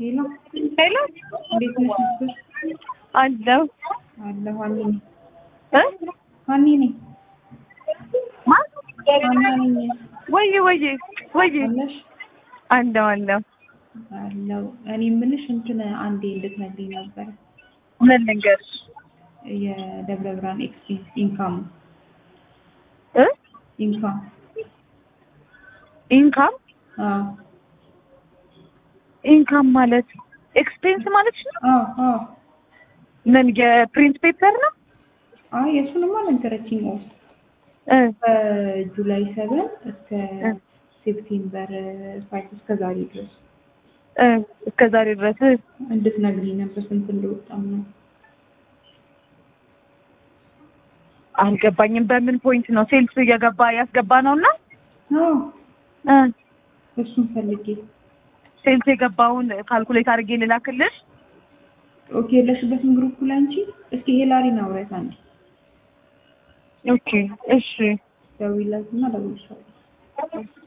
ሄሎ ሄሎ እንዴት ነሽ? ምስር አለው አለሁ ሀኒ ነኝ እ ሀኒ ነኝ ማን ሀና ነኝ ወይ ወይ ወይ አለሽ አለው አለው አለሁ እኔ የምልሽ እንትን አንዴ እንድትነግሪኝ ነበረ ምን ልንገርሽ የደብረ ብርሃን ኤክስፔንስ ኢንካም እ ኢንካም ኢንካም አዎ ኢንካም ማለት ኤክስፔንስ ማለት ነው አዎ አዎ ምን የፕሪንት ፔፐር ነው አይ የእሱንማ ነገረችኝ ኦፍ እ ከጁላይ ሰቨን እስከ እ ሴፕቴምበር ፋይቭ እስከ ዛሬ ድረስ እ እስከ ዛሬ ድረስ እንድትነግሪኝ ነበር ስንት እንደወጣ ነው አልገባኝም በምን ፖይንት ነው ሴልስ እየገባ ያስገባ ነውና አዎ እ እሱን ፈልጌ ሴልስ የገባውን ካልኩሌት አድርጌ ልላክልሽ ኦኬ የለሽበትም ግሩፕ ላይ አንቺ እስኪ ሄላሪን አውሪያት አንዴ ኦኬ እሺ ደውዪላትና እደውልልሻለሁ